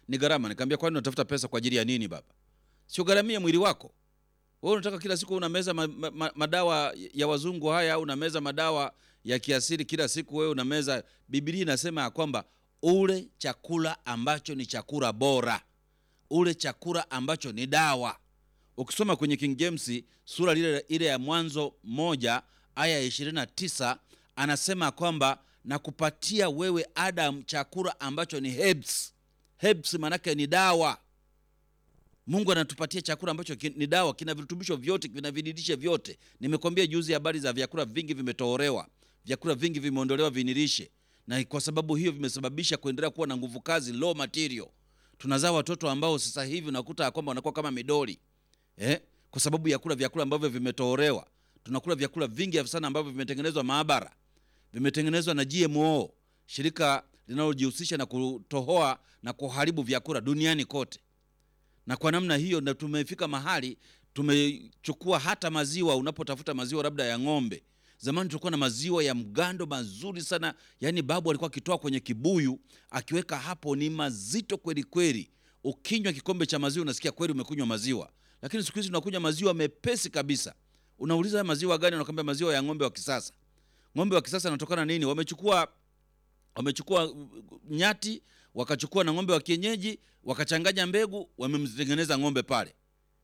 ni gharama. Nikamwambia kwani unatafuta pesa kwa ajili ya nini baba? Sio gharamia mwili wako. Wewe unataka kila siku unameza ma, ma, ma, madawa ya wazungu haya au unameza madawa ya kiasili kila siku wewe unameza. Biblia inasema ya kwamba ule chakula ambacho ni chakula bora, ule chakula ambacho ni dawa. Ukisoma kwenye King James sura ile ile ya Mwanzo moja aya ya 29 anasema kwamba na kupatia wewe Adam chakula ambacho ni herbs. Herbs maanake ni dawa. Mungu anatupatia chakula ambacho ki- ni dawa, kina virutubisho vyote, kina vidilishe vyote. Nimekwambia juzi habari za vyakula vingi vimetohorewa, vyakula vingi vimeondolewa vinilishe, na kwa sababu hiyo vimesababisha kuendelea kuwa na nguvu kazi, low material. Tunazaa watoto ambao sasa hivi unakuta ya kwamba wanakuwa kama midoli eh? kwa sababu ya kula vyakula ambavyo vimetohorewa. Tunakula vyakula vingi sana ambavyo vimetengenezwa maabara, vimetengenezwa na GMO, shirika linalojihusisha na kutohoa na kuharibu vyakula duniani kote na kwa namna hiyo na tumefika mahali tumechukua hata maziwa. Unapotafuta maziwa labda ya ng'ombe, zamani tulikuwa na maziwa ya mgando mazuri sana, yaani babu alikuwa akitoa kwenye kibuyu akiweka hapo, ni mazito kweli kweli. Ukinywa kikombe cha maziwa unasikia kweli umekunywa maziwa, lakini siku hizi tunakunywa maziwa mepesi kabisa. Unauliza haya maziwa gani? Unakwambia maziwa ya ng'ombe wa kisasa. Ng'ombe wa kisasa anatokana nini? Wamechukua wamechukua uh, nyati wakachukua na ng'ombe wa kienyeji wakachanganya mbegu, wamemtengeneza ng'ombe pale.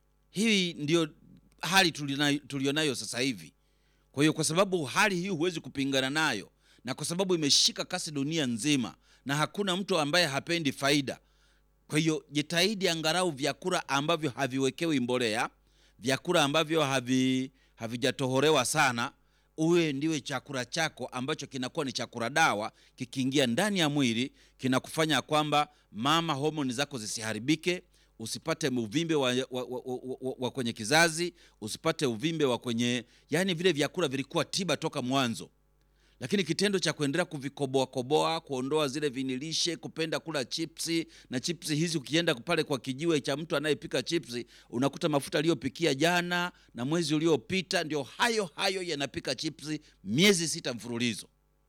Hii ndio hali tulina- tulionayo sasa hivi. Kwa hiyo kwa sababu hali hii huwezi kupingana nayo, na kwa sababu imeshika kasi dunia nzima, na hakuna mtu ambaye hapendi faida. Kwa hiyo jitahidi angalau vyakula ambavyo haviwekewi mbolea, vyakula ambavyo havi havijatohorewa sana, uwe ndiwe chakula chako ambacho kinakuwa ni chakula dawa, kikiingia ndani ya mwili kinakufanya kwamba mama, homoni zako zisiharibike, usipate uvimbe wa, wa, wa, wa, wa, wa kwenye kizazi, usipate uvimbe wa kwenye, yani vile vyakula vilikuwa tiba toka mwanzo lakini kitendo cha kuendelea kuvikoboa koboa, kuondoa zile vinilishe, kupenda kula chipsi na chipsi hizi, ukienda pale kwa kijiwe cha mtu anayepika chipsi, unakuta mafuta aliyopikia jana na mwezi uliopita ndio hayo hayo yanapika chipsi miezi sita mfululizo.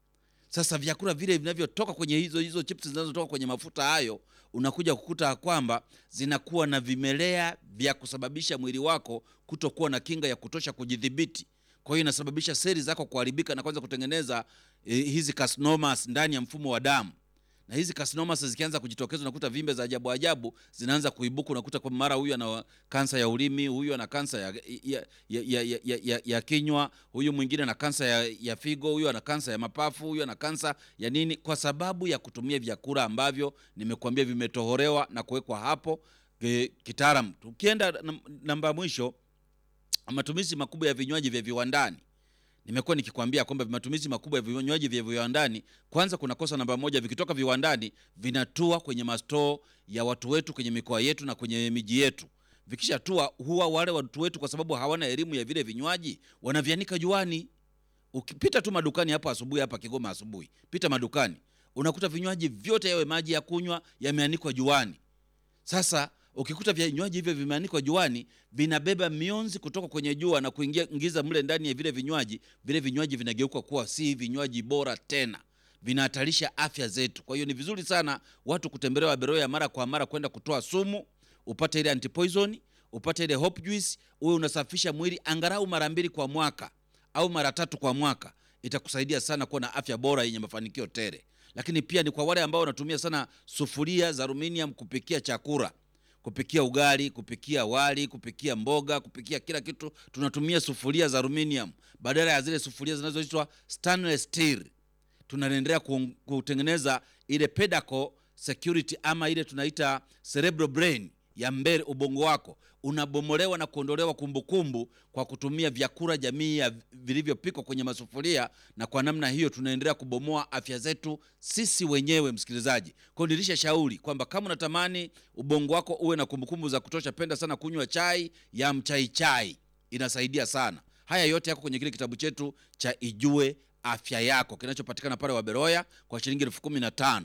Sasa vyakula vile vinavyotoka kwenye hizo hizo chips zinazotoka kwenye mafuta hayo, unakuja kukuta kwamba zinakuwa na vimelea vya kusababisha mwili wako kutokuwa na kinga ya kutosha kujidhibiti. Kwa hiyo inasababisha seli zako kuharibika na kwanza kutengeneza eh, hizi carcinomas ndani ya mfumo wa damu na hizi carcinomas zikianza kujitokeza, unakuta vimbe za ajabu ajabu zinaanza kuibuka. Unakuta kwa mara huyu ana kansa ya ulimi, huyu ana kansa ya, ya, ya, ya, ya, ya, ya, ya kinywa, huyu mwingine ana kansa ya, ya figo, huyu ana kansa ya mapafu, huyu ana kansa ya nini, kwa sababu ya kutumia vyakula ambavyo nimekuambia vimetohorewa na kuwekwa hapo e, kitaalam. Tukienda nam- namba ya mwisho, matumizi makubwa ya vinywaji vya viwandani nimekuwa nikikwambia kwamba matumizi makubwa ya vinywaji vya viwandani, kwanza kuna kosa namba moja, vikitoka viwandani vinatua kwenye mastoo ya watu wetu kwenye mikoa yetu na kwenye miji yetu. Vikishatua huwa wale watu wetu, kwa sababu hawana elimu ya vile vinywaji, wanavianika juani. Ukipita tu madukani hapo asubuhi, hapa Kigoma asubuhi, pita madukani, unakuta vinywaji vyote, yawe maji ya kunywa, yameanikwa juani. Sasa ukikuta vinywaji hivyo vimeanikwa juani, vinabeba mionzi kutoka kwenye jua na kuingia ingiza mle ndani ya vile vinywaji, vile vinywaji vinageuka kuwa si vinywaji bora tena, vinahatarisha afya zetu. Kwa hiyo ni vizuri sana watu kutembelewa Beroya mara kwa mara kwenda kutoa sumu, upate ile antipoison, upate ile hope juice, uwe unasafisha mwili angalau mara mbili kwa mwaka au mara tatu kwa mwaka. Itakusaidia sana kuwa na afya bora yenye mafanikio tele. Lakini pia ni kwa wale ambao wanatumia sana sufuria za aluminium kupikia chakula kupikia ugali, kupikia wali, kupikia mboga, kupikia kila kitu, tunatumia sufuria za aluminium badala ya zile sufuria zinazoitwa stainless steel. Tunaendelea ku- kutengeneza ile pedaco security ama ile tunaita cerebral brain ya mbele, ubongo wako unabomolewa na kuondolewa kumbukumbu kwa kutumia vyakula jamii ya vilivyopikwa kwenye masufuria, na kwa namna hiyo tunaendelea kubomoa afya zetu sisi wenyewe, msikilizaji. Kwa hiyo nilisha shauri kwamba kama unatamani ubongo wako uwe na kumbukumbu za kutosha, penda sana kunywa chai ya mchai chai, inasaidia sana. Haya yote yako kwenye kile kitabu chetu cha Ijue Afya Yako kinachopatikana pale Waberoya kwa shilingi elfu kumi na tano.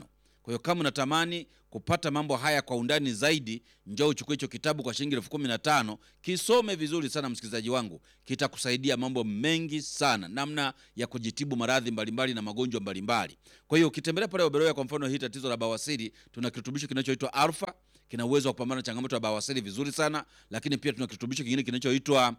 Kwa hiyo kama unatamani kupata mambo haya kwa undani zaidi, njoo uchukue hicho kitabu kwa shilingi elfu kumi na tano. Kisome vizuri sana msikilizaji wangu, kitakusaidia mambo mengi sana, namna ya kujitibu maradhi mbalimbali na magonjwa mbalimbali. Kwa hiyo ukitembelea pale Waberoya, kwa mfano hii tatizo la bawasiri, tuna kirutubisho kinachoitwa Alfa, kina uwezo wa kupambana na changamoto ya bawasiri vizuri sana, lakini pia tuna kirutubisho kingine kinachoitwa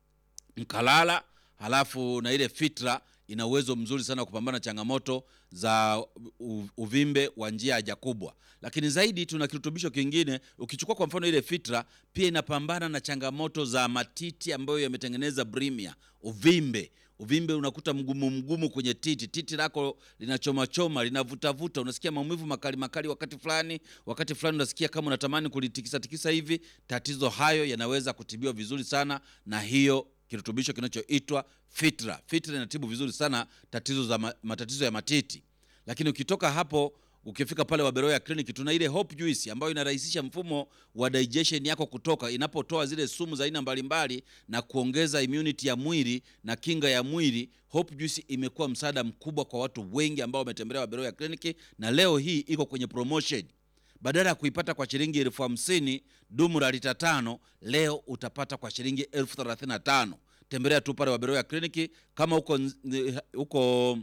mkalala halafu na ile fitra ina uwezo mzuri sana wa kupambana na changamoto za u- uvimbe wa njia ya haja kubwa. Lakini zaidi tuna kirutubisho kingine, ukichukua kwa mfano ile fitra, pia inapambana na changamoto za matiti ambayo yametengeneza brimia, uvimbe uvimbe unakuta mgumu mgumu kwenye titi, titi lako linachomachoma linavutavuta, unasikia maumivu makali makali wakati fulani, wakati fulani unasikia kama unatamani kulitikisa tikisa hivi. Tatizo hayo yanaweza kutibiwa vizuri sana na hiyo kirutubisho kinachoitwa Fitra. Fitra inatibu vizuri sana tatizo za ma, matatizo ya matiti. Lakini ukitoka hapo ukifika pale Waberoya Clinic tuna ile Hope Juice ambayo inarahisisha mfumo wa digestion yako kutoka inapotoa zile sumu za aina mbalimbali na kuongeza immunity ya mwili na kinga ya mwili. Hope Juice imekuwa msaada mkubwa kwa watu wengi ambao wametembelea Waberoya Clinic na leo hii iko kwenye promotion badala ya kuipata kwa shilingi elfu hamsini dumu la lita tano leo utapata kwa shilingi elfu thelathini na tano tembelea tu pale Waberoya kliniki kama huko huko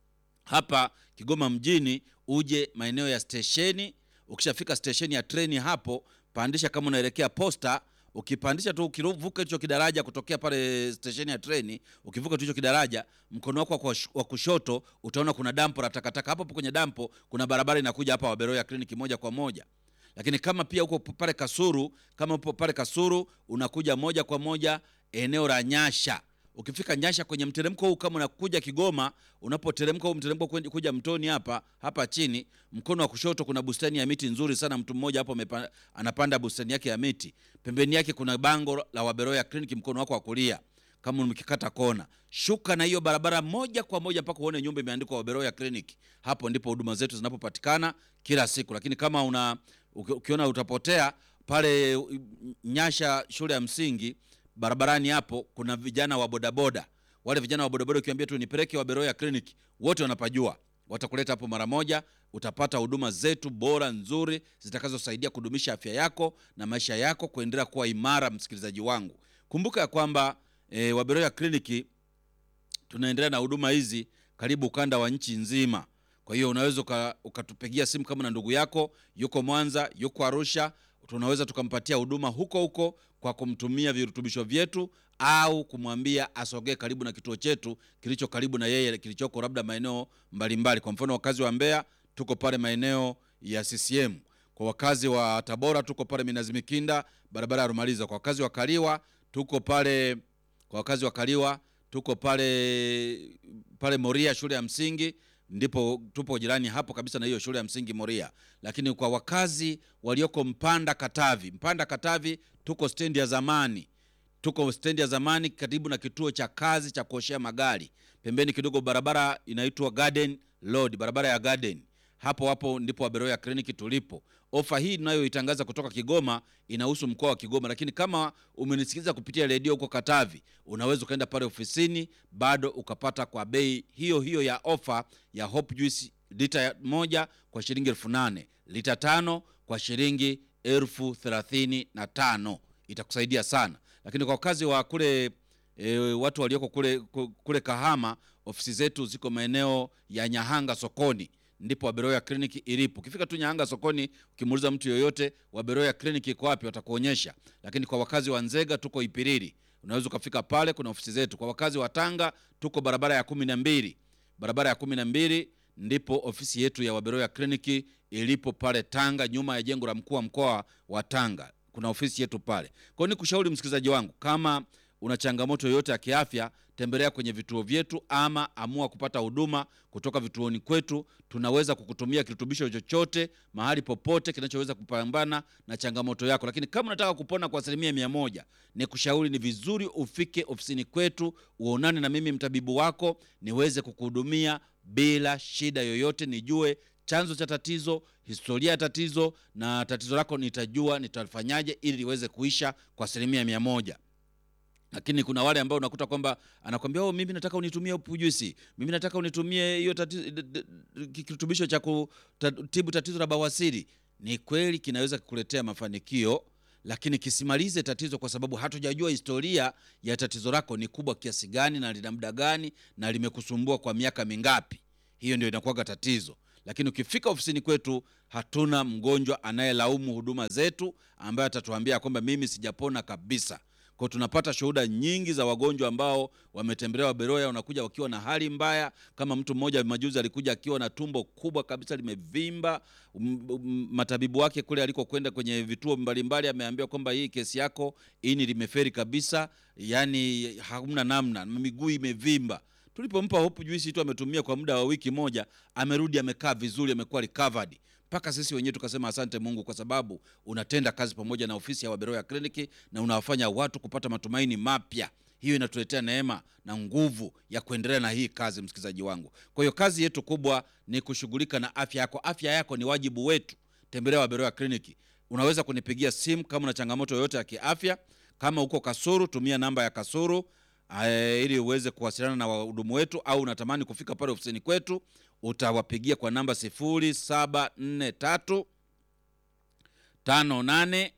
hapa Kigoma mjini uje maeneo ya stesheni ukishafika stesheni ya treni hapo pandisha kama unaelekea posta ukipandisha tu ukivuka hicho kidaraja kutokea pale stesheni ya treni ukivuka tu hicho kidaraja mkono wako wa kush- wa kushoto utaona kuna dampo la takataka hapo hapo kwenye dampo kuna barabara inakuja hapa Waberoya kliniki moja kwa moja lakini kama pia uko pale Kasuru, kama upo pale Kasuru unakuja moja kwa moja eneo la Nyasha. Ukifika Nyasha kwenye mteremko huu, kama unakuja Kigoma, unapoteremka huu mteremko kwen- kuja mtoni hapa hapa chini, mkono wa kushoto kuna bustani ya miti nzuri sana. Mtu mmoja hapo amepa- anapanda bustani yake ya miti, pembeni yake kuna bango la Waberoya Clinic, mkono wako wa kulia kama mkikata kona, shuka na hiyo barabara moja kwa moja mpaka uone nyumba imeandikwa Waberoya Clinic. Hapo ndipo huduma zetu zinapopatikana kila siku. Lakini kama una uki- ukiona utapotea pale uh, Nyasha shule ya msingi barabarani hapo kuna vijana wa bodaboda. Wale vijana wa bodaboda ukiambia tu nipeleke Waberoya Clinic, wote wanapajua, watakuleta hapo mara moja. Utapata huduma zetu bora nzuri zitakazosaidia kudumisha afya yako na maisha yako kuendelea kuwa imara. Msikilizaji wangu, kumbuka ya kwamba e, Waberoya Clinic tunaendelea na huduma hizi karibu ukanda wa nchi nzima. Kwa hiyo unaweza uka- ukatupigia simu kama na ndugu yako yuko Mwanza, yuko Arusha, tunaweza tukampatia huduma huko huko kwa kumtumia virutubisho vyetu au kumwambia asogee karibu na kituo chetu kilicho karibu na yeye kilichoko labda maeneo mbalimbali. Kwa mfano wakazi wa Mbeya tuko pale maeneo ya CCM. Kwa wakazi wa Tabora tuko pale Minazi Mikinda, barabara ya Rumaliza. Kwa wakazi wa Kaliwa tuko pale kwa wakazi wa Kaliwa tuko pale pale Moria shule ya msingi ndipo tupo jirani hapo kabisa na hiyo shule ya msingi Moria. Lakini kwa wakazi walioko Mpanda Katavi, Mpanda Katavi tuko stendi ya zamani, tuko stendi ya zamani karibu na kituo cha kazi cha kuoshea magari, pembeni kidogo barabara inaitwa Garden Road, barabara ya Garden hapo hapo ndipo Waberoya kliniki tulipo. Ofa hii inayoitangaza kutoka Kigoma inahusu mkoa wa Kigoma, lakini kama umenisikiliza kupitia redio huko Katavi, unaweza ukaenda pale ofisini bado ukapata kwa bei hiyo hiyo ya ofa ya Hope Juice lita ya- moja kwa shilingi elfu nane lita tano kwa shilingi elfu thelathini na tano itakusaidia sana. Lakini kwa wakazi wa kule e, watu walioko kule, ku- kule Kahama, ofisi zetu ziko maeneo ya Nyahanga sokoni ndipo Waberoya kliniki ilipo. Ukifika tu Nyahanga sokoni, ukimuuliza mtu yoyote Waberoya kliniki iko wapi, watakuonyesha. Lakini kwa wakazi wa Nzega tuko Ipiriri, unaweza ukafika pale, kuna ofisi zetu. Kwa wakazi wa Tanga tuko barabara ya kumi na mbili, barabara ya kumi na mbili ndipo ofisi yetu ya Waberoya kliniki ilipo pale Tanga, nyuma ya jengo la mkuu wa mkoa wa Tanga kuna ofisi yetu pale. Kwa hiyo nikushauri msikilizaji wangu, kama una changamoto yoyote ya kiafya, tembelea kwenye vituo vyetu ama amua kupata huduma kutoka vituoni kwetu. Tunaweza kukutumia kirutubisho chochote mahali popote kinachoweza kupambana na changamoto yako. Lakini kama unataka kupona kwa asilimia mia moja, ni kushauri ni vizuri ufike ofisini kwetu uonane na mimi mtabibu wako niweze kukuhudumia bila shida yoyote, nijue chanzo cha tatizo, historia ya tatizo na tatizo lako nitajua nitafanyaje ili liweze kuisha kwa asilimia mia moja. lakini kuna wale ambao unakuta kwamba anakwambia oh, mimi nataka unitumie upu juisi, mimi nataka unitumie hiyo tati- d- d- d- kirutubisho cha kutibu tatizo la bawasiri. Ni kweli kinaweza kukuletea mafanikio, lakini kisimalize tatizo, kwa sababu hatujajua historia ya tatizo lako ni kubwa kiasi gani na lina muda gani na limekusumbua kwa miaka mingapi. Hiyo ndio inakuwaga tatizo. Lakini ukifika ofisini kwetu, hatuna mgonjwa anayelaumu huduma zetu ambaye atatuambia kwamba mimi sijapona kabisa kwa tunapata shuhuda nyingi za wagonjwa ambao wametembelewa Beroya, wanakuja wakiwa na hali mbaya. Kama mtu mmoja majuzi alikuja akiwa na tumbo kubwa kabisa limevimba. M- m- Matabibu wake kule alikokwenda kwenye vituo mbalimbali, ameambiwa kwamba hii kesi yako ini limeferi kabisa, yani hamna namna, miguu imevimba. Tulipompa hopu juisi tu ametumia kwa muda wa wiki moja, amerudi amekaa vizuri, amekuwa recovered mpaka sisi wenyewe tukasema asante Mungu kwa sababu unatenda kazi pamoja na ofisi ya Waberoya Kliniki na unawafanya watu kupata matumaini mapya. Hiyo inatuletea neema na nguvu ya kuendelea na hii kazi, msikilizaji wangu. Kwa hiyo kazi yetu kubwa ni kushughulika na afya yako. Afya yako ni wajibu wetu. Tembelea Waberoya Kliniki. Unaweza kunipigia simu kama una changamoto yoyote ya kiafya. Kama uko Kasuru, tumia namba ya Kasuru eh, ili uweze kuwasiliana na wahudumu wetu, au unatamani kufika pale ofisini kwetu, utawapigia kwa namba 0743 58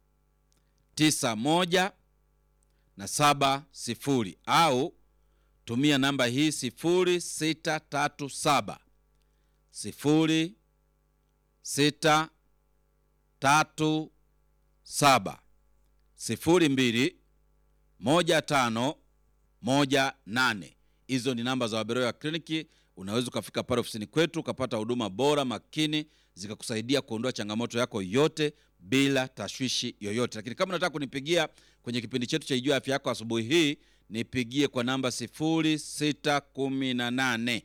91 na saba sifuri au tumia namba hii sifuri sita tatu saba sifuri sita tatu saba sifuri mbili moja tano moja nane. Hizo ni namba za Waberoya Kliniki. Unaweza ukafika pale ofisini kwetu ukapata huduma bora makini zikakusaidia kuondoa changamoto yako yote bila tashwishi yoyote. Lakini kama unataka kunipigia kwenye kipindi chetu cha Ijua Afya Yako asubuhi hii, nipigie kwa namba 0618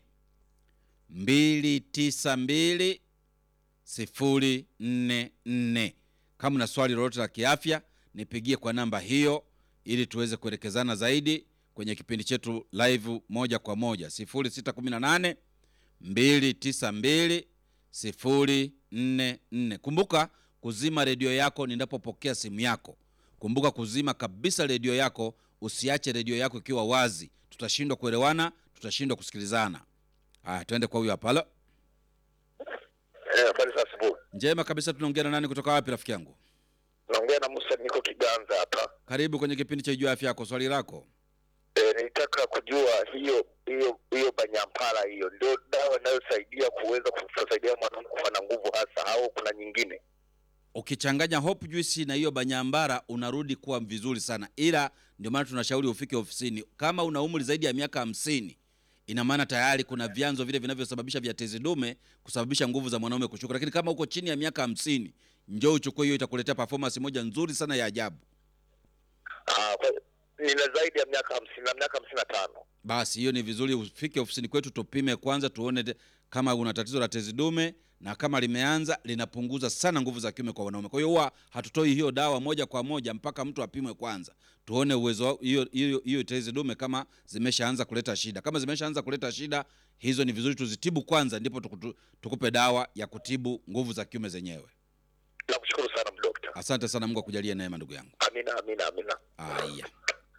292 044. Kama una swali lolote la kiafya, nipigie kwa namba hiyo ili tuweze kuelekezana zaidi kwenye kipindi chetu live moja kwa moja 0618 292 044. Kumbuka kuzima redio yako ninapopokea simu yako. Kumbuka kuzima kabisa redio yako, usiache redio yako ikiwa wazi. Tutashindwa kuelewana, tutashindwa kusikilizana. Haya, twende kwa huyo hapa. Halo, Eh, habari za asubuhi. njema kabisa. Tunaongea na nani kutoka wapi, rafiki yangu? Naongea na Musa, niko Kiganza hapa. Karibu kwenye kipindi cha Ijua Afya Yako. Swali lako. Eh, nilitaka kujua hiyo hiyo hiyo banyampala hiyo ndio dawa inayosaidia kuweza kusaidia mwanaume kuwa na nguvu hasa, au kuna nyingine? Ukichanganya hope juice na hiyo banyambara unarudi kuwa vizuri sana, ila ndio maana tunashauri ufike ofisini kama una umri zaidi ya miaka hamsini. Ina maana tayari kuna vyanzo vile vinavyosababisha vya tezi dume kusababisha nguvu za mwanaume kushuka, lakini kama uko chini ya miaka hamsini, njoo uchukue hiyo, itakuletea performance moja nzuri sana ya ajabu. Ah, kwa- nina zaidi ya miaka hamsini na miaka hamsini na tano. Basi hiyo ni vizuri ufike ofisini kwetu tupime kwanza, tuone te- kama una tatizo la tezi dume, na kama limeanza linapunguza sana nguvu za kiume kwa wanaume. Kwa hiyo huwa hatutoi hiyo dawa moja kwa moja mpaka mtu apimwe kwanza, tuone uwezo wa- hiyo hiyo hiyo tezi dume kama zimeshaanza kuleta shida. Kama zimeshaanza kuleta shida, hizo ni vizuri tuzitibu kwanza, ndipo tukutu, tukupe dawa ya kutibu nguvu za kiume zenyewe. Nakushukuru sana mdokta. Asante sana, Mungu akujalie neema, ndugu yangu. Amina, amina, amina. Aya,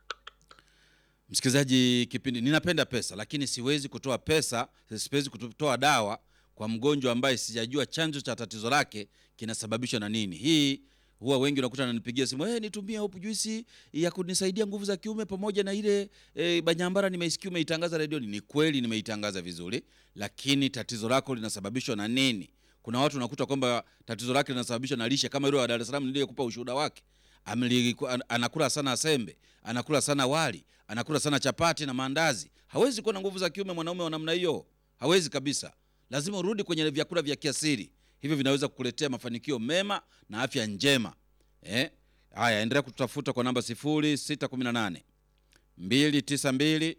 msikilizaji, kipindi ninapenda pesa, lakini siwezi kutoa pesa, siwezi kutoa dawa kwa mgonjwa ambaye sijajua chanzo cha tatizo lake kinasababishwa na nini. Hii huwa wengi unakuta ananipigia simu, hey, nitumie hopu juisi ya kunisaidia nguvu za kiume pamoja na ile e, banyambara nimeisikia umeitangaza redioni. Ni kweli nimeitangaza vizuri, lakini tatizo lako linasababishwa na nini? Kuna watu unakuta kwamba tatizo lake linasababishwa na lishe, kama yule wa Dar es Salaam niliyekupa ushuhuda wake Ameli, an- anakula sana sembe, anakula sana wali, anakula sana chapati na maandazi. Hawezi kuwa na nguvu za kiume mwanaume wa namna hiyo, hawezi kabisa. Lazima urudi kwenye vyakula vya kiasili, hivyo vinaweza kukuletea mafanikio mema na afya njema. Eh, haya, endelea kututafuta kwa namba 0618 292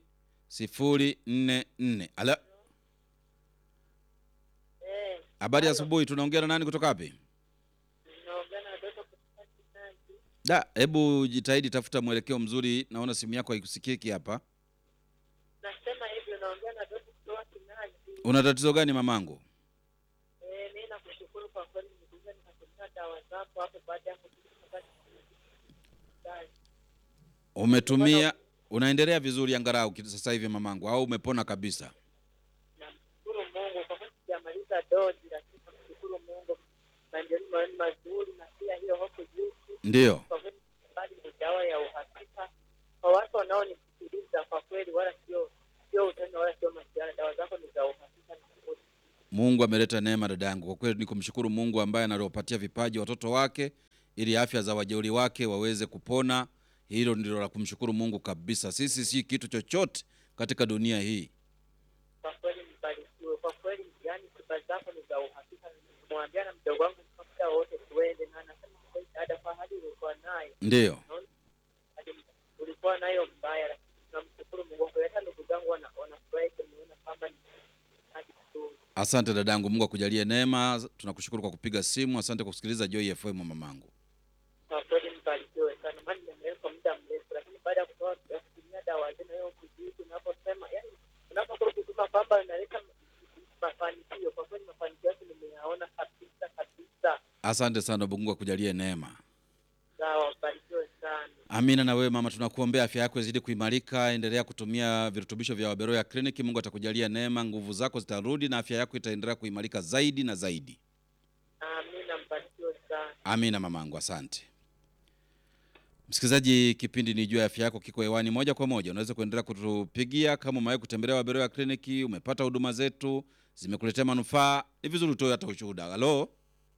044. Ala, Eh, habari ya asubuhi. Tunaongea na nani kutoka wapi? naongea na watoto kutoka Kinandi. Da, hebu jitahidi tafuta mwelekeo mzuri. Naona simu yako haikusikiki hapa. Nasema hivyo, naongea na watoto kutoka Kinandi. Una tatizo gani mamangu? Eh, mimi nakushukuru kwa kweli, nilikuja nikatumia dawa zako hapo baada ya kutumia Umetumia, unaendelea vizuri angalau ki- sasa hivi mamangu, au umepona kabisa? Namshukuru Mungu kwa kweli, sijamaliza dozi, lakini namshukuru Mungu, maendeleo ni mazuri, na pia hiyo hofu juzi Ndiyo. kwa kweli, bali ni dawa ya uhakika kwa watu wanaonisikiliza. Kwa kweli, wala sio sio utani wala sio masiara, dawa zako ni za uhakika na kweli. Mungu ameleta neema dada yangu. Kwa kweli ni kumshukuru Mungu ambaye analopatia vipaji watoto wake ili afya za wajeuri wake waweze kupona. Hilo ndilo la kumshukuru Mungu kabisa. Sisi si kitu chochote katika dunia hii. Kwa kweli mbarikiwe, kwa kweli, yani tiba zako ni za uhakika. Nimwambia na mdogo wangu kwa muda wote tuende, na anasema kweli, dada, kwa hali ulikuwa nayo Ndiyo. hadi ulikuwa nayo mbaya, lakini tunamshukuru Mungu kwa hata ndugu zangu wana- wanafurahi kuniona kwamba ni hadi vizuri. Asante dadangu, Mungu akujalie neema. Tunakushukuru kwa kupiga simu. Asante kwa kusikiliza Joy FM mamangu. Kwa kweli mbarikiwe sana, maana nimeweka kwa muda mrefu, lakini baada ya kutoa ya kutumia dawa zenu hiyo kujiiki, unaposema yani, unapokuwa kusema kwamba inaleta mafanikio, kwa kweli mafanikio yake nimeyaona kabisa kabisa. Asante sana, Mungu akujalie neema. Sawa, mbarikiwe sana. Amina. Na wewe mama, tunakuombea afya yako izidi kuimarika. Endelea kutumia virutubisho vya Waberoya Clinic. Mungu atakujalia neema, nguvu zako zitarudi na afya yako itaendelea kuimarika zaidi na zaidi. Amina, mbarikiwe sana. Amina mamangu, asante. Msikilizaji, kipindi ni juu ya afya yako kiko hewani moja kwa moja. Unaweza kuendelea kutupigia kama umewahi kutembelea Waberoya Kliniki, umepata huduma zetu zimekuletea manufaa, ni vizuri utoe hata ushuhuda. Halo,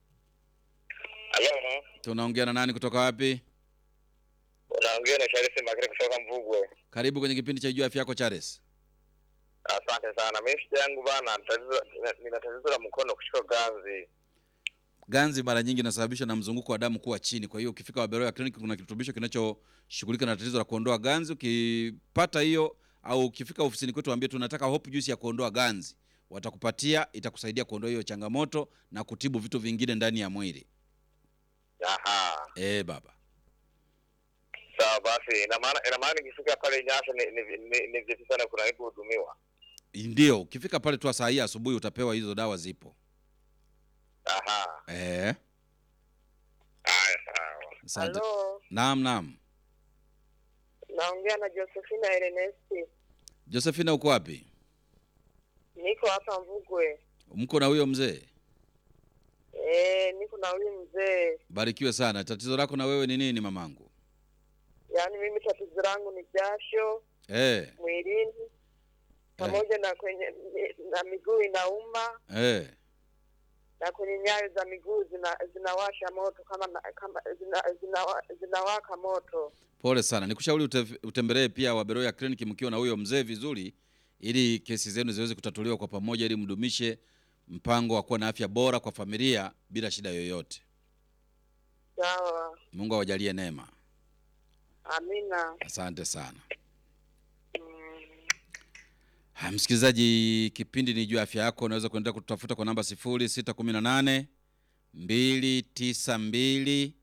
Halo, tunaongea na nani kutoka wapi? unaongea na Sharisi Makere kutoka Mvugwe. Karibu kwenye kipindi cha juu ya afya yako Charles. Asante sana. Mimi shida yangu bana, tatizo nina- nina tatizo la mkono kushika ganzi. Ganzi mara nyingi inasababishwa na mzunguko wa damu kuwa chini. Kwa hiyo ukifika Waberoya Clinic kuna kirutubisho kinachoshughulika na tatizo la kuondoa ganzi. Ukipata hiyo au ukifika ofisini kwetu waambie tunataka hope juice ya kuondoa ganzi, watakupatia, itakusaidia kuondoa hiyo changamoto na kutibu vitu vingine ndani ya mwili. Aha, Eh baba, sawa basi. Ina maana ina maana nikifika pale Nyasa ni ni ni, ni vipi sana kuna ipo hudumiwa. ndio ukifika pale tu saa hii asubuhi utapewa hizo dawa, zipo. Aha, Eh, haya sawa. asante. Halo, Naam, naam. naongea na Josephina Ernesti, Josephina, uko wapi? niko hapa Mvugwe. Mko na huyo mzee? Eh, niko na huyu mzee. Barikiwe sana. Tatizo lako na wewe ni nini mamangu? Yaani mimi tatizo langu ni jasho Eh, mwilini pamoja na kwenye na miguu inauma eh. na kwenye nyayo za miguu zina, zinawasha moto kama na, kama zina, zina, zinawaka moto. Pole sana, nikushauri ute, utembelee pia Waberoya Clinic mkiwa na huyo mzee vizuri, ili kesi zenu ziweze kutatuliwa kwa pamoja, ili mdumishe mpango wa kuwa na afya bora kwa familia bila shida yoyote. Sawa, Mungu awajalie neema. amina. Asante sana. Mm. Ha, msikilizaji, kipindi ni juu ya afya yako. Unaweza kuendelea kututafuta kwa namba 0618 292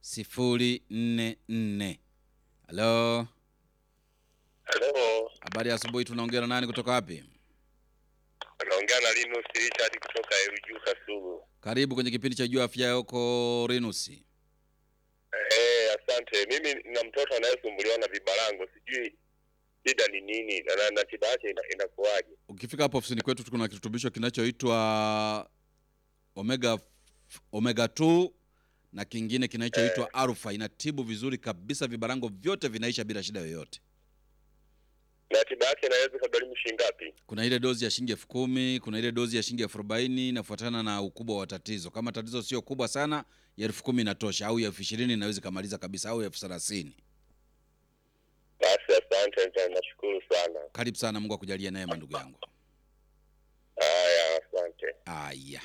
044. Halo, Halo, habari ya asubuhi. Tunaongea na nani kutoka wapi? naongea na Linus Richard kutoka Eruju Kasugu. Karibu kwenye kipindi cha juu ya afya yako Rinusi. Eh, asante. Mimi na mtoto anayesumbuliwa na vibarango, sijui shida ni nini na, na, na tiba yake ina, inakuwaje? Ukifika hapo ofisini kwetu kuna kirutubisho kinachoitwa omega omega 2 na kingine kinachoitwa alpha. Inatibu vizuri kabisa, vibarango vyote vinaisha bila shida yoyote. Na tiba yake inaweza kugharimu shilingi ngapi? Kuna ile dozi ya shilingi elfu kumi kuna ile dozi ya shilingi elfu arobaini inafuatana na ukubwa wa tatizo. Kama tatizo sio kubwa sana, ya elfu kumi inatosha, au ya elfu ishirini inaweza ikamaliza kabisa, au elfu thelathini. Basi asante, nita- nashukuru sana. Karibu sana, Mungu akujalie neema ndugu yangu. Haya, asante. Aya,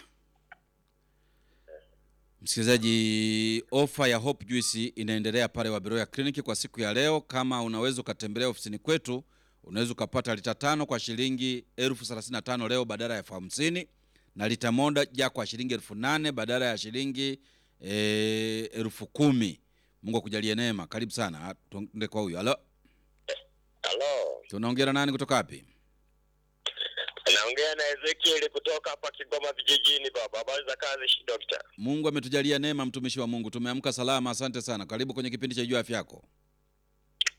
msikilizaji, ofa ya Hope Juice inaendelea pale Waberoya Clinic kwa siku ya leo. Kama unaweza ukatembelea ofisini kwetu, unaweza ukapata lita tano kwa shilingi elfu thelathini na tano leo badala ya elfu hamsini na lita moja kwa shilingi elfu nane badala ya shilingi eh, elfu kumi. Mungu akujalie neema. Karibu sana, tuende kwa huyu. Halo, Halo, tunaongea na nani kutoka wapi? naongea na Ezekiel kutoka hapa Kigoma vijijini. Baba, habari za kazi shi dokta? Mungu ametujalia neema, mtumishi wa Mungu, tumeamka salama. Asante sana. Karibu kwenye kipindi cha Jua Afya Yako. Asante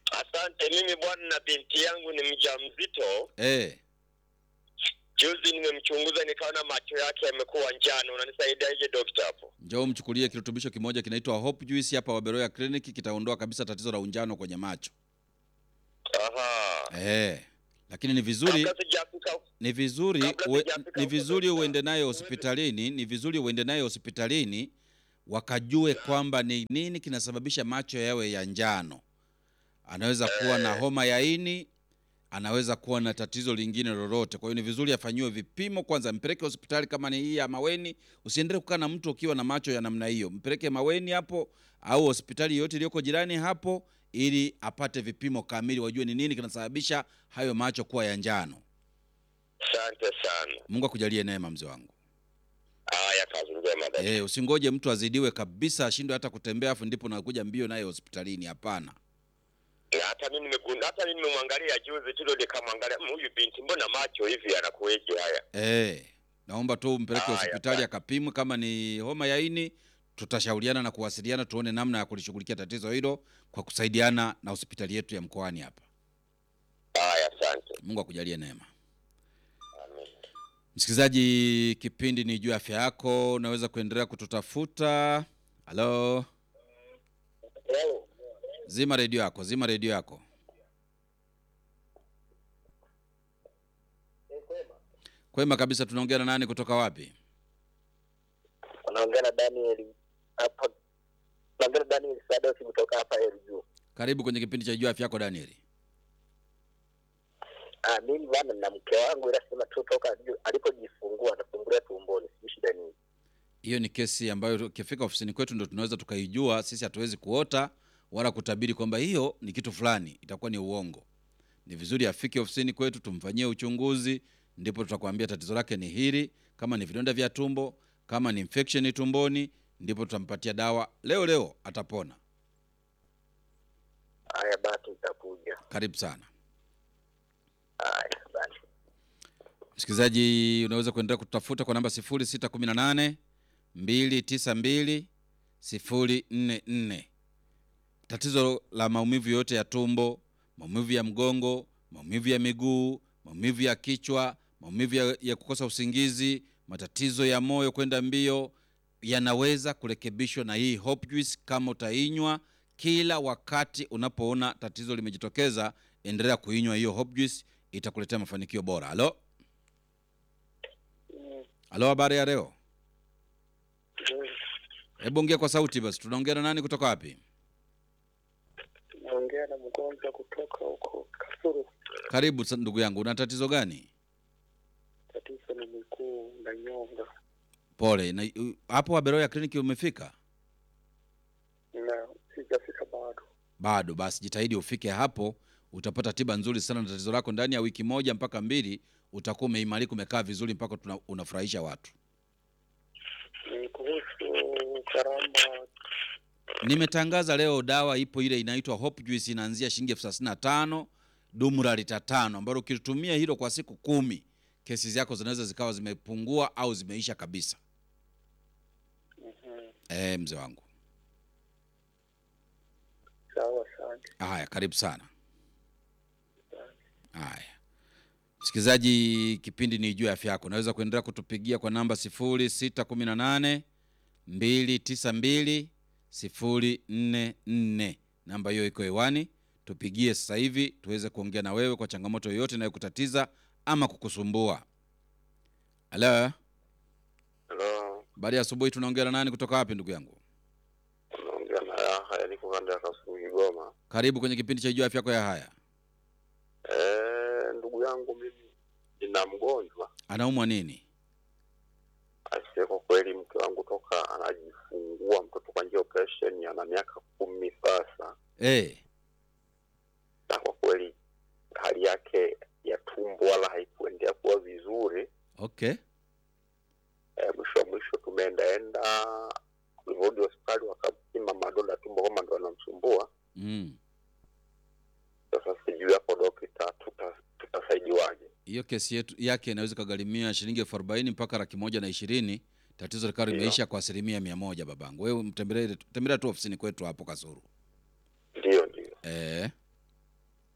Asante. Mimi bwana, na binti yangu ni mjamzito. Eh, Juzi nimemchunguza nikaona macho yake yamekuwa njano. Unanisaidiaje dokta hapo? njoo mchukulie kirutubisho kimoja kinaitwa Hope Juice hapa Waberoya Clinic, kitaondoa kabisa tatizo la unjano kwenye macho. Aha. Eh, lakini ni vizuri Kabla sijafika ni vizuri Kabla uwe, sijafika ni huko, vizuri dokta. uende naye hospitalini, ni vizuri uende naye hospitalini wakajue kwamba ni nini kinasababisha macho yawe ya njano. Anaweza kuwa na homa ya ini, anaweza kuwa na tatizo lingine lolote. Kwa hiyo ni vizuri afanyiwe vipimo kwanza, mpeleke hospitali kama ni hii ya Maweni. Usiendelee kukaa na mtu ukiwa na macho ya namna hiyo, mpeleke Maweni hapo au hospitali yoyote iliyoko jirani hapo, ili apate vipimo kamili, wajue ni nini kinasababisha hayo macho kuwa ya njano. Asante sana. Mungu akujalie neema mzee wangu. Haya, kazi njema dada. Eh, usingoje mtu azidiwe kabisa ashindwe hata kutembea afu ndipo nakuja mbio naye hospitalini. Hapana. Na hata mimi nimegundua, hata mimi nimemwangalia juzi tu, ndio nikamwangalia "Mm, huyu binti, mbona macho hivi anakueje haya? Eh, naomba tu mpeleke Haya, hospitali basi. akapimwe. Kama ni homa ya ini, tutashauriana na kuwasiliana tuone namna ya kulishughulikia tatizo hilo kwa kusaidiana na hospitali yetu ya mkoani hapa. Haya, asante. Mungu akujalie neema. Amen. Msikilizaji, kipindi ni juu ya afya yako, unaweza kuendelea kututafuta. Halo, zima redio yako, zima redio yako. Kwema kabisa. Tunaongea na nani kutoka wapi? Unaongea na Daniel hapa. Unaongea na Daniel Sadosi kutoka hapa Elju. Karibu kwenye kipindi cha juu ya afya yako Danieli. Ah, mimi bwana na mke wangu inasema tu toka ju- alipojifungua anafungulia tumboni, sijui shida nini. Hiyo ni kesi ambayo ukifika ofisini kwetu ndo tunaweza tukaijua. Sisi hatuwezi kuota wala kutabiri kwamba hiyo ni kitu fulani, itakuwa ni uongo. Ni vizuri afike ofisini kwetu tumfanyie uchunguzi, ndipo tutakwambia tatizo lake ni hili. Kama ni vidonda vya tumbo, kama ni infection tumboni, ndipo tutampatia dawa leo leo, atapona. Haya basi, itakuja. Karibu sana Haya basi. msikilizaji, unaweza kuendelea kutafuta kwa namba 0618 292 044. Tatizo la maumivu yote ya tumbo, maumivu ya mgongo, maumivu ya miguu, maumivu ya kichwa, maumivu ya, ya kukosa usingizi, matatizo ya moyo kwenda mbio yanaweza kurekebishwa na hii Hope Juice kama utainywa kila wakati unapoona tatizo limejitokeza. Endelea kuinywa hiyo Hope Juice, itakuletea mafanikio bora. Halo, halo, habari ya leo? Hebu ongea kwa sauti basi. Tunaongea na nani kutoka wapi? Naongea na mgonjwa kutoka huko Kasuru. Karibu sa- ndugu yangu, una tatizo gani? Tatizo ni miguu na nyonga Pole. Na u- hapo Waberoya kliniki umefika? na sijafika bado. Bado. Basi jitahidi ufike hapo, utapata tiba nzuri sana na tatizo lako. Ndani ya wiki moja mpaka mbili utakuwa umeimarika, umekaa vizuri mpaka tuna, unafurahisha watu. Ni kuhusu gharama. Nimetangaza leo dawa ipo ile inaitwa Hope Juice, inaanzia shilingi elfu thelathini na tano dumu la lita tano, ambalo ukitumia hilo kwa siku kumi kesi zako zinaweza zikawa zimepungua au zimeisha kabisa. Eh, mzee wangu. Sawa, asante. Haya, karibu sana. Haya, msikilizaji, kipindi ni juu ya afya yako. Unaweza kuendelea kutupigia kwa namba 0618 292 044. Namba hiyo iko hewani, tupigie sasa hivi tuweze kuongea na wewe kwa changamoto yoyote inayokutatiza ama kukusumbua. Halo, Halo, baada ya asubuhi, tunaongea na nani kutoka wapi, ndugu yangu? unaongea na Raha, yaliko kando ya Kasulu, Kigoma. Karibu kwenye kipindi cha juu ya afya yako ya haya. Eh, ndugu yangu mimi nina mgonjwa Anaumwa nini? Aise, kwa kweli mke wangu toka anajifungua mtoto kwa njia ya operation ana miaka kumi sasa, Eh, na kwa kweli hali yake ya tumbo wala haikuendea kuwa vizuri. okay. E, mwisho wa mwisho tumeendaenda kulivyorudi hospitali wakapima madonda ya tumbo kama ndo anamsumbua. Mm. Sasa sijui hapo dokta, tuta- tutasaidiwaje? hiyo kesi yetu yake inaweza ikagharimia shilingi elfu arobaini mpaka laki moja na ishirini tatizo likawa Ndio. limeisha kwa asilimia mia moja babangu wewe mtembelee tembelea tu ofisini kwetu hapo kasuru Ndiyo, ndiyo. eh,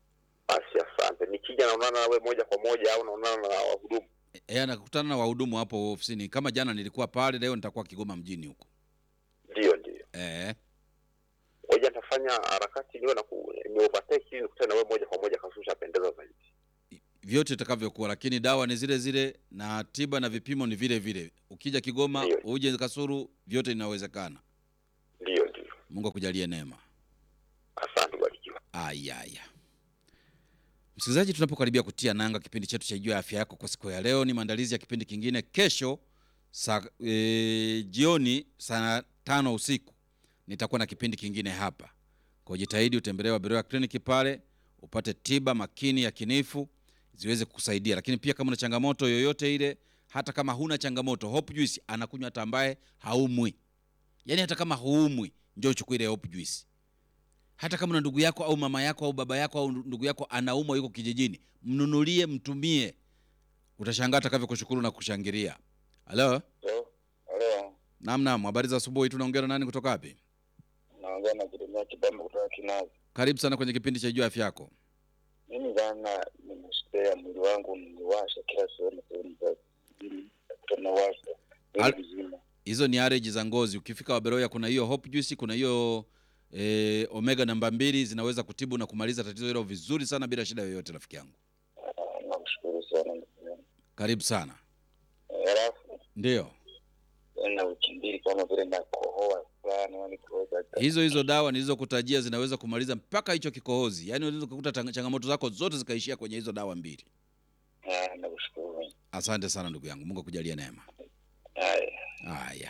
Basi asante. Nikija naonana nawe moja kwa moja au naonana na wahudumu? E, anakutana na wahudumu hapo ofisini. Kama jana nilikuwa pale, leo nitakuwa Kigoma mjini huko. Ndio, ndio. E, Ngoja nitafanya harakati niwe na ku ni overtake ili nikutane na wewe moja kwa moja kasusha pendeza zaidi. vyote itakavyokuwa, lakini dawa ni zile zile na tiba na vipimo ni vile vile. Ukija Kigoma Ndio. uje Kasuru, vyote inawezekana. Ndio, ndio. Mungu akujalie neema. Asante, barikiwa. Aya, aya. Msikilizaji, tunapokaribia kutia nanga kipindi chetu cha Jua Afya Yako kwa siku ya leo, ni maandalizi ya kipindi kingine kesho saa e, jioni saa tano usiku nitakuwa na kipindi kingine hapa. Kwa jitahidi utembelee Waberoya kliniki pale upate tiba makini ya kinifu ziweze kukusaidia, lakini pia kama una changamoto yoyote ile, hata kama huna changamoto, Hope Juice anakunywa hata ambaye haumwi. Yaani hata kama huumwi, njoo uchukue ile Hope Juice hata kama una ndugu yako au mama yako au baba yako au ndugu yako anaumwa yuko kijijini, mnunulie, mtumie, utashangaa atakavyokushukuru na kushangilia. Halo, Halo, halo, naam, naam, habari za asubuhi. Tunaongea na nani kutoka wapi? naongea na Jeremia Kibamba kutoka Kinazi. Karibu sana kwenye kipindi cha Jua Afya Yako. Mimi jana nimesikia mwili wangu niwasha kila sehemu, sehemu za mwili tunawasha Al- mwili mzima. Hizo ni allergy za ngozi. Ukifika Waberoya kuna hiyo Hope Juice, kuna hiyo eh, omega namba mbili zinaweza kutibu na kumaliza tatizo hilo vizuri sana bila shida yoyote, rafiki yangu. Ah, Nakushukuru sana ndugu yangu. Karibu sana. Eh, Halafu Ndio na wiki mbili kama vile nakohoa sana, yani kuoza hizo hizo dawa nilizokutajia zinaweza kumaliza mpaka hicho kikohozi, yaani unaweza kukuta tang- changamoto zako zote zikaishia kwenye hizo dawa mbili. Ah, nakushukuru. Asante sana ndugu yangu, Mungu akujalie neema. Haya. Haya,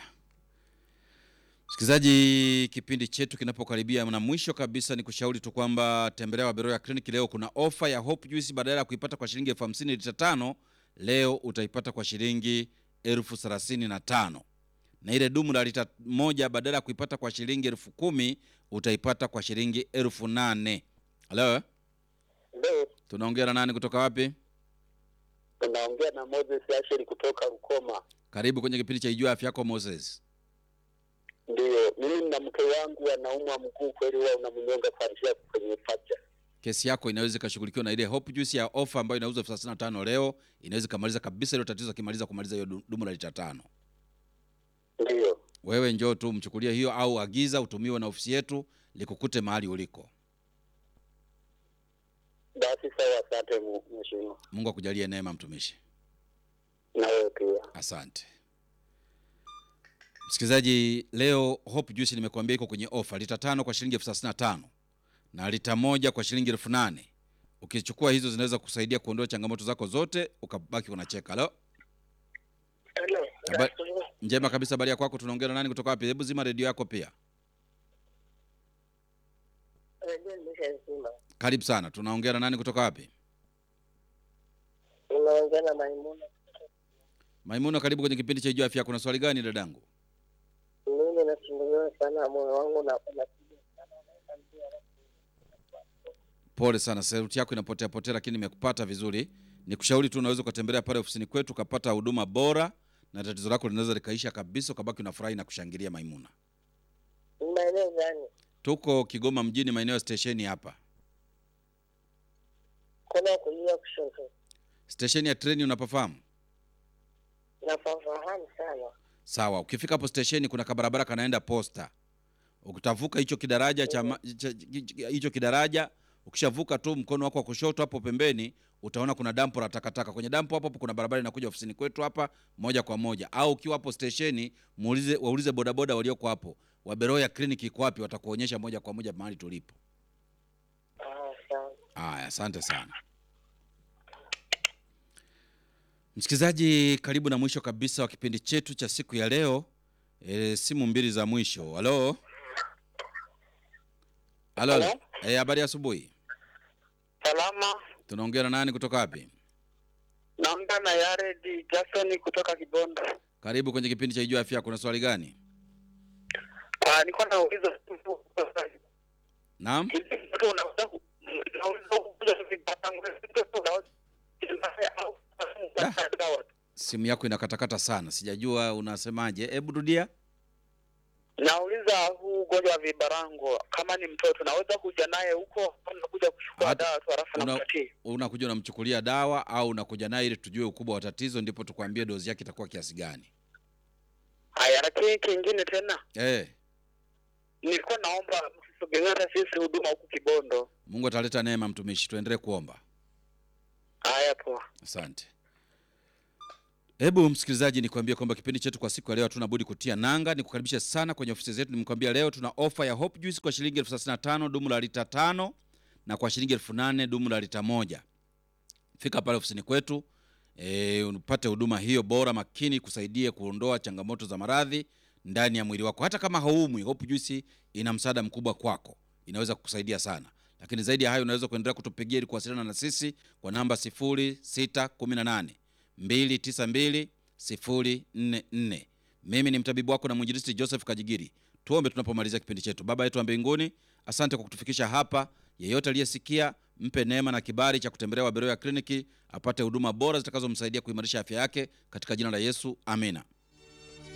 msikilizaji, kipindi chetu kinapokaribia na mwisho kabisa, ni kushauri tu kwamba tembelea Waberoya Clinic. Leo kuna ofa ya Hope Juice, badala ya kuipata kwa shilingi elfu hamsini lita tano, leo utaipata kwa shilingi elfu thelathini na tano na ile dumu la lita moja badala ya kuipata kwa shilingi elfu kumi utaipata kwa shilingi elfu nane. Halo, Ndio, tunaongea na nani kutoka wapi? tunaongea na Moses Asheri kutoka Rukoma. Karibu kwenye kipindi cha Ijua Afya Yako, Moses. Ndio, mimi na mke wangu anaumwa mguu kweli, huwa unamnyonga kuanzia kwenye pacha. kesi yako inaweza ikashughulikiwa na ile Hope Juice ya ofa ambayo inauzwa elfu thelathini na tano leo, inaweza ikamaliza kabisa hilo tatizo, akimaliza kumaliza hiyo du- dumu la lita tano. Ndio, Wewe njoo tu mchukulie hiyo, au agiza utumiwe na ofisi yetu likukute mahali uliko. basi sawa. Asante mu- mheshimiwa, Mungu akujalie neema, mtumishi. na wewe pia. Asante msikilizaji. Leo Hope Juice nimekuambia iko kwenye ofa, lita tano kwa shilingi elfu thelathini na tano na lita moja kwa shilingi elfu nane Ukichukua hizo zinaweza kusaidia kuondoa changamoto zako zote, ukabaki unacheka. Halo, Hello. Haba- njema kabisa. Habari ya kwako? Tunaongea na nani kutoka wapi? Hebu zima redio yako pia. Redio nimeshazima. Karibu sana. Tunaongea na nani kutoka wapi? Unaongea na Maimuna. Maimuna, karibu kwenye kipindi cha Ijua Afya Yako. Kuna swali gani dadangu? Mimi nasumbuliwa sana moyo wangu na unapiga sana unaenda mbio alafu Pole sana, sauti yako inapotea potea, lakini nimekupata vizuri. Nikushauri tu unaweza ukatembelea pale ofisini kwetu ukapata huduma bora, na tatizo lako linaweza likaisha kabisa, ukabaki unafurahi na kushangilia. Maimuna, Ni maeneo gani? tuko Kigoma mjini, maeneo ya stesheni hapa, Kuna kulia kushoto. stesheni ya treni, unapafahamu? Nafahamu sana. Sawa, ukifika hapo stesheni kuna kabarabara kanaenda posta. Ukitavuka hicho kidaraja cha ma- cha- hicho kidaraja, ukishavuka tu mkono wako wa kushoto hapo pembeni utaona kuna dampo la takataka. Kwenye dampo hapo hapo kuna barabara inakuja ofisini kwetu hapa moja kwa moja. Au ukiwa hapo stesheni, muulize waulize bodaboda walioko hapo. Waberoya Clinic iko wapi? Watakuonyesha moja kwa moja mahali tulipo. Ah, sawa. Aya, asante sana msikilizaji, karibu na mwisho kabisa wa kipindi chetu cha siku ya leo. E, simu mbili za mwisho. Halo, halo, Halo? Eh, habari ya asubuhi. Salama, Tunaongea na nani kutoka wapi? naongea na Yared Jackson kutoka Kibondo. Karibu kwenye kipindi cha Ijua Afya. Kuna swali gani? Ah, nilikuwa nauliza Naam, mtu unaweza ku- unaweza kukuja vibatangulizi unaweza au dawa simu yako inakatakata sana, sijajua unasemaje. Hebu rudia. Nauliza huu ugonjwa wa vibarango, kama ni mtoto naweza kuja naye huko au nakuja kuchukua Hata- dawa tu halafu una- nampatia? Unakuja unamchukulia dawa au unakuja naye ili tujue ukubwa wa tatizo, ndipo tukwambie dozi yake itakuwa kiasi gani. Haya, lakini kingine tena Eh, nilikuwa naomba msisogelee hata sisi huduma huku Kibondo. Mungu ataleta neema, mtumishi. Tuendelee kuomba. Haya, poa. Asante. Hebu msikilizaji, nikwambie kwamba kipindi chetu kwa siku ya leo hatuna budi kutia nanga. Nikukaribisha sana kwenye ofisi zetu. Nimekwambia leo tuna ofa ya Hope Juice kwa shilingi elfu thelathini na tano dumu la lita tano na kwa shilingi elfu nane dumu la lita moja. Fika pale ofisini kwetu e, upate huduma hiyo bora makini, kusaidie kuondoa changamoto za maradhi ndani ya mwili wako. Hata kama haumwi, Hope Juice ina msaada mkubwa kwako, inaweza kukusaidia sana. Lakini zaidi ya hayo, unaweza kuendelea kutupigia ili kuwasiliana na sisi kwa namba 0618 292 044. Mimi ni mtabibu wako na mwinjilisti Joseph Kajigiri. Tuombe tunapomalizia kipindi chetu. Baba yetu wa mbinguni, asante kwa kutufikisha hapa. Yeyote aliyesikia, mpe neema na kibali cha kutembelea Waberoya kliniki apate huduma bora zitakazomsaidia kuimarisha afya yake katika jina la Yesu, amina.